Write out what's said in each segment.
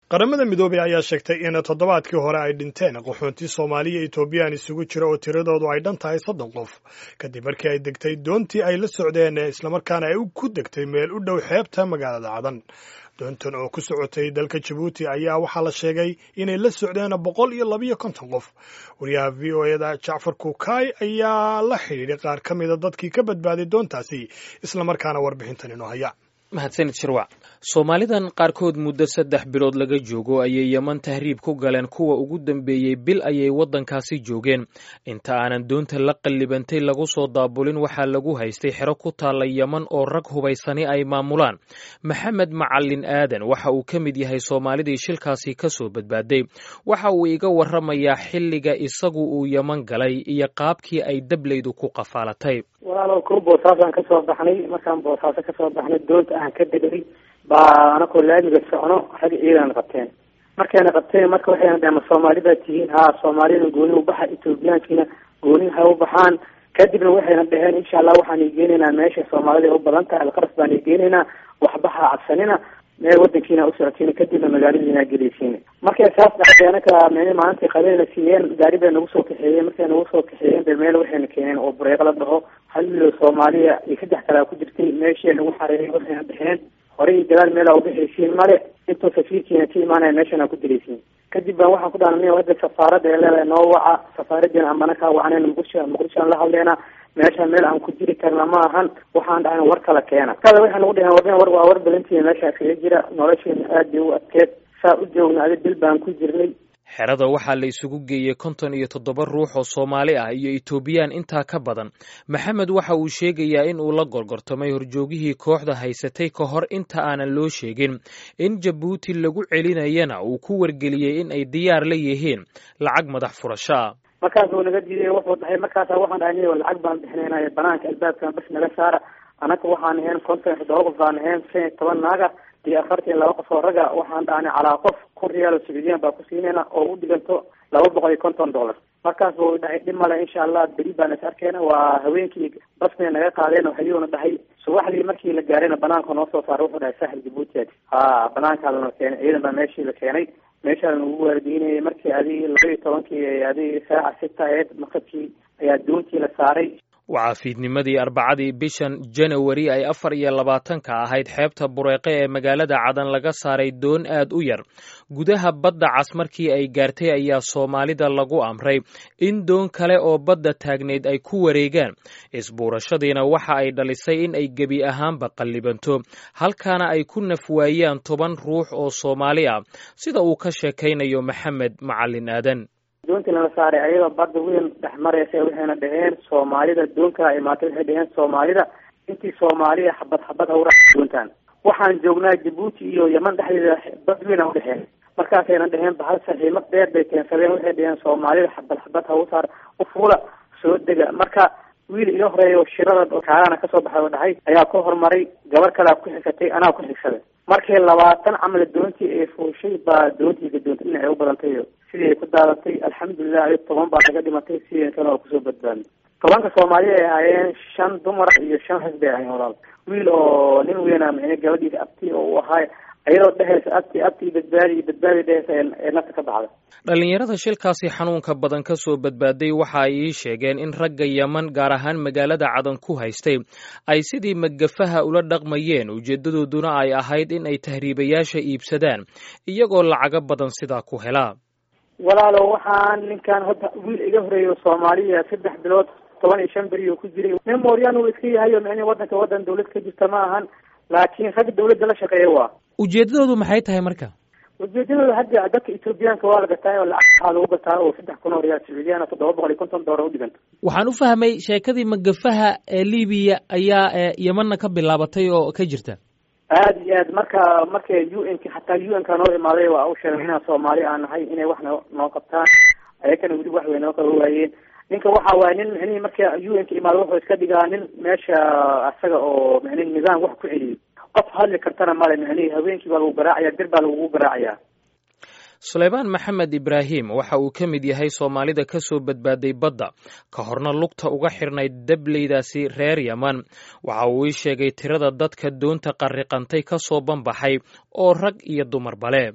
qaramada midoobey ayaa sheegtay in toddobaadkii hore ay dhinteen qaxoontii soomaaliya etoobiyaan isugu jira oo tiradoodu ay dhan tahay soddon qof kadib markii ay degtay doontii ay la socdeen islamarkaana ay ku degtay meel u dhow xeebta magaalada cadan doontan oo ku socotay dalka jabuuti ayaa waxaa la sheegay inay la socdeen boqol iyo labiyo konton qof wariyaha v o eda jacfar kukaay ayaa la xidhiidhay qaar ka mida dadkii ka badbaaday doontaasi islamarkaana warbixintan inoo haya mahadsanid shirwac soomaalidan qaarkood muddo saddex bilood laga joogo ayay yeman tahriib ku galeen kuwa ugu dambeeyey bil ayay waddankaasi joogeen inta aanan doonta la qallibantay lagu soo daabulin waxaa lagu haystay xero ku taalla yeman oo rag hubaysani ay maamulaan maxamed macalin aadan waxa uu ka mid yahay soomaalidii shilkaasi ka soo badbaaday waxa uu iga warramayaa xilliga isagu uu yeman galay iyo qaabkii ay dablaydu ku qafaalatay walaalow ko boosaasaan kasoo baxnay markaan boosaaso kasoo baxnay doonta aan ka degay baa anakoo laamiga socno rag ciidan qabteen markayna qabteen marka waxayna dhaheen ma soomaali baa tihiin haa soomaalida gooni ubaxa ethoobiyaankiina gooni ha u baxaan kadibna waxayna dhaheen insha allah waxaan igeenaynaa meesha soomaalida u badan tahay alqaras baan igeenaynaa waxbaha cabsanina meel wadankiina usocotiin kadibna magaaladiina gelaysiin markay saas dhacday anaka mn maalintii qabeena siiyeen gaari bay nagu soo kaxeeyeen markay nagu soo kaxeeyeen be meel waxayna keeneen oo bureeq la dhaho hal milo soomaaliya iyo saddex kalea ku jirtay meeshii nagu xareeyay waxayna dhexeen horey iyo gadaal meelaa ubixaysiin male intuu safiirkiina ka imaanaya meeshan aa ku dilaysiin kadib baan waxaan ku dhaana hadda safaarada ee leedahay noo waca safaaradiina amana kaa wacneen muqdisho muqdishoan la hadleena meesha meel aan ku jiri karna ma ahan waxaan dhahan war kala keena kada waxay nagu dhaheen war war waa war badantiina meeshaa kaga jira nolosheena aad bay u adkeed saa u joogna adi bil baan ku jirnay xerada waxaa la isugu geeyey konton iyo toddoba ruux oo soomaali ah iyo etoobiyaan intaa ka badan maxamed waxa uu sheegayaa in uu la gorgortamay horjoogihii kooxda haysatay ka hor inta aanan loo sheegin in jabuuti lagu celinayana uu ku wargeliyey in ay diyaar la yihiin lacag madax furasho ah markaasuu naga diiday wuxuu dhahay markaasa waxaan dhahay niyo lacag baan bixinaynay banaanka albaabkan bas naga saara anaka waxaan ahayn konton iyo toddoba qof baan ahayn shan iyo toban naaga iyo afartan laba qof oo raga waxaan dhahnay calaa qof kun riyaal oo sacuudiyan baa ku siinayna oo u dhiganto laba boqol iyo konton dollar markaas buu dhahay dhib male insha allah beri baan is arkeena waa haweenkii basbay naga qaadeen oo hayuuna dhahay subaxdii markii la gaarayna banaanka noo soo saaray wuxuu dhahay sahel jabuutiad ha banaankaa lana keenay ciidan baa meeshii la keenay meeshaa lagu waardiinayay markii adi laba iyo tobankii adi saaca sita aheyd maqabkii ayaa doontii la saaray waxaa fiidnimadii arbacadii bishan janawari ay afar iyo labaatanka ahayd xeebta bureeqe ee magaalada cadan laga saaray doon aad u yar gudaha badda cas markii ay gaartay ayaa soomaalida lagu amray in doon kale oo badda taagnayd ay ku wareegaan isbuurashadiina waxa ay dhalisay in ay gebi ahaanba qallibanto halkaana ay ku nafwaayaan toban ruux oo soomaali ah sida uu ka sheekaynayo maxamed macalin aadan doontii lala saaray ayadoo badda weyn dhex maraysa waxayna dhaheen soomaalida doon kala imaatay waxay dhaheen soomaalida intii soomaaliya xabad xabad hawra doontaan waxaan joognaa jabuuti iyo yeman dhexdeeda bad weyn a udhexeen markaasayna dhaheen bahal saxiimad dheer bay keensadeen waxay dhaheen soomaalida xabad xabad hawsaar u fuula soo dega marka wiil iga horeeya shirada kaarana kasoo baxay oo dhahay ayaa ku horumaray gabar kalea ku xigsatay anaa ku xigsaday markii labaatan camal doontii ay fuushay baa doontii gadoonta dhinacay u badantay sidii ay ku daadatay alxamdulilah adi toban baa naga dhimatay sidii kale oo kusoo badbaadnay tobanka soomaali ay ahaayeen shan dumar iyo shan rag bay ahayen walaal wiil oo nin weynaa micne gabadhiisa abti oo u ahaay ayadoo dhehaysa abti abti badbaadi badbaadi dhehaysa ee nafta ka baxda dhallinyarada shilkaasi xanuunka badan ka soo badbaaday waxa ay ii sheegeen in ragga yeman gaar ahaan magaalada cadan ku haystay ay sidii magafaha ula dhaqmayeen ujeedadooduna ay ahayd in ay tahriibayaasha iibsadaan iyagoo lacago badan sidaa ku helaa walaalo waxaan ninkan hadda wiil iga horeeyo soomaaliya saddex bilood toban iyo shan beri oo ku jiray nin mooryaan uu iska yahayo micni wadanka wadan dawlad ka jirta ma ahan laakiin rag dawladda la shaqeeya waa ujeedadoodu maxay tahay marka ujeedadooda hadda dadka ethoobiyaanka waa la gataa oo lacag waxaa lagu gataa oo saddex kun oo riyaal sacuudiyana toddoba boqol iyo konton doolar u dhiganta waxaan u fahmay sheekadii magafaha ee libiya ayaa yemanna ka bilaabatay oo ka jirta aada iyo aad marka markay u n k xataa u n ka noo imaaday waa u sheegay inaan soomaali aan nahay inay wax no noo qabtaan ayakana weli wax way noo qaba waayeen ninka waxa waaye nin micnihi marka u n ka imaado wuxuu iska dhigaa nin meesha asaga oo micnihi nidaam wax ku celiyay qof hadli kartana male micnihi haweenkii baa lagu garaacaya bir baa lagugu garaacaya suleymaan maxamed ibraahim waxa uu ka mid yahay soomaalida ka soo badbaaday badda ka horna lugta uga xirnayd dableydaasi reer yeman waxa uu ii sheegay tirada dadka doonta qarriqantay ka soo banbaxay oo rag iyo dumarba le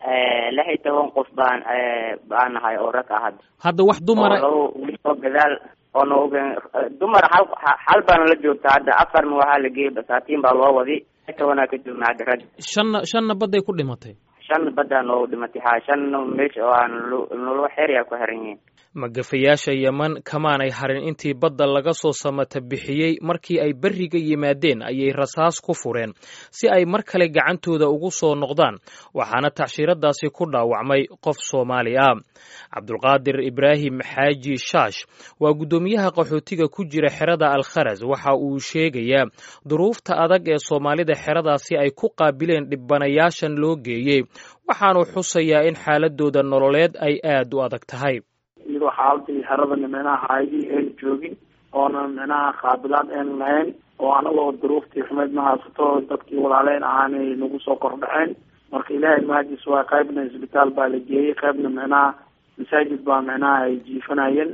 lix iyo toban qof baan baan nahay oo rag ah hadda hadda wax dumara oo oo gadaal oo nooga dumar hal hal baana la joogta hadda afarna waxaa la geeyay basaatiin baa loo wadi tobanaa ka joogna hadda rag shanna shanna badday ku dhimatay shan baddaa noogu dhimatay ha shanna meesha oo aan nolo xeeryaa ku xiran yihiin magafayaasha yeman kamaanay harin intii badda laga soo samata bixiyey markii ay berriga yimaadeen ayay rasaas ku fureen si ay mar kale gacantooda ugu soo noqdaan waxaana tacshiiradaasi ku dhaawacmay qof soomaali ah cabdulqaadir ibraahim xaaji shaash waa guddoomiyaha qaxootiga ku jira xerada alkharas waxa uu sheegayaa duruufta adag ee soomaalida xeradaasi ay ku qaabileen dhibanayaashan loo geeyey waxaanu xusayaa in xaaladooda nololeed ay aad u adag tahay iyadoo xaaladii xeradana micnaha haydii aynu joogin oona micnaha qaabilaad aynu lahayn oo anagoo duruuftii xumeyd ma haysato dadkii walaaleyn ahaanay nagu soo kordhaceen marka ilaahay mahadis waa qaybna isbitaal baa la geeyey qaybna micnaha masaajid baa micnaha ay jiifanayeen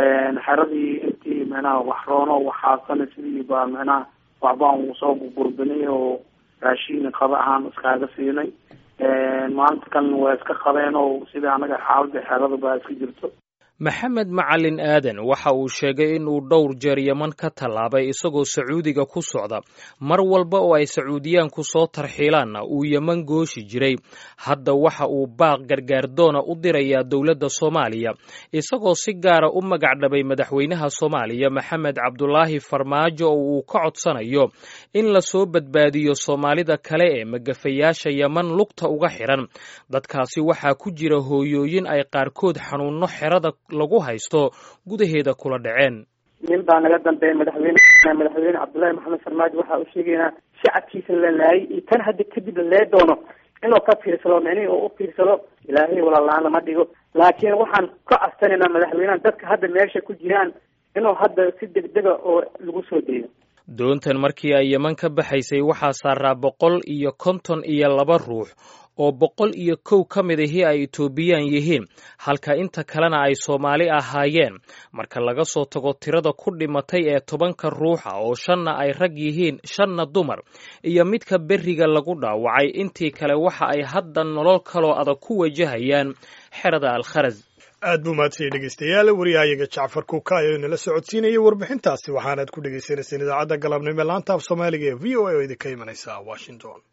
xeradii intii micnaha wax roono waxaasana sidii baa micnaha waxbaan soo gurgurbinay oo raashiin qaba ahaan iskaaga siinay maalinta kalena waa iska qabeen oo sida anaga xaalada xerada baa iska jirto maxamed macalin aadan waxa uu sheegay in uu dhowr jeer yeman ka tallaabay isagoo sacuudiga ku socda mar walba oo ay sacuudiyaanku soo tarxiilaanna uu yeman gooshi jiray hadda waxa uu baaq gargaardoona u dirayaa dowladda soomaaliya isagoo si gaara u magacdhabay madaxweynaha soomaaliya maxamed cabdulaahi farmaajo oo uu ka codsanayo in lasoo badbaadiyo soomaalida kale ee magafayaasha yeman lugta uga xiran dadkaasi waxaa ku jira hooyooyin ay qaarkood xanuunno xerada lagu haysto gudaheeda kula dhaceen nin baa naga dambeeya madaxweyne madaxweyne cabdullaahi maxamed farmaajo waxaa u sheegaynaa shacabkiisa la laayay iyo tan hadda kadib la lee doono inuu ka fiirsado micnihii uu u fiirsado ilaahay walalaan lama dhigo laakiin waxaan ka codsanayna madaxweynaha dadka hadda meesha ku jiraan inuu hadda si degdega oo lagu soo deeyo doontan markii ay yeman ka baxaysay waxaa saaraa boqol iyo konton iyo laba ruux oo boqol iyo kow ka mid ahii ay etoobiyaan yihiin halka inta kalena ay soomaali ahaayeen marka laga soo tago tirada ku dhimatay ee tobanka ruuxa oo shanna ay rag yihiin shanna dumar iyo midka berriga lagu dhaawacay intii kale waxa ay hadda nolol kaloo adag ku wajahayaan xerada alkharas aad buu mahadsanyahy dhegeystayaal wariyahayaga jacfar kuuka ayaa inala socodsiinayay warbixintaasi waxaanaad ku dhegeysaneyseen idaacadda galabnimo laanta af soomaaliga ee v o a oo idinka imanaysa washington